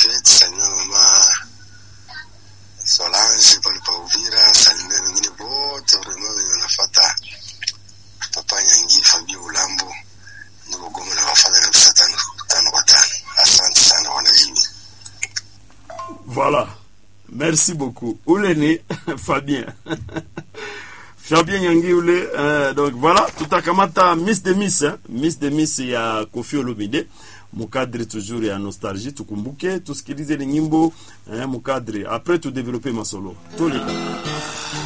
Ivete, salimia mama Solange pale pa Uvira, salimia wengine wote vraiment wenye wanafuata Papa Nyangi, Fabio Ulambo, niko Goma na wafanya kabisa tano tano kwa tano. Asante sana wanajini. Voilà. Merci beaucoup. Ule ni Fabien. Fabien Nyangi ule uh, donc voilà tutakamata Miss de Miss hein? Miss de Miss ya Koffi Olomide mukadri toujours ya nostalgie tukumbuke tusikilize ni nyimbo eh, mukadri après tu développer masolo toleka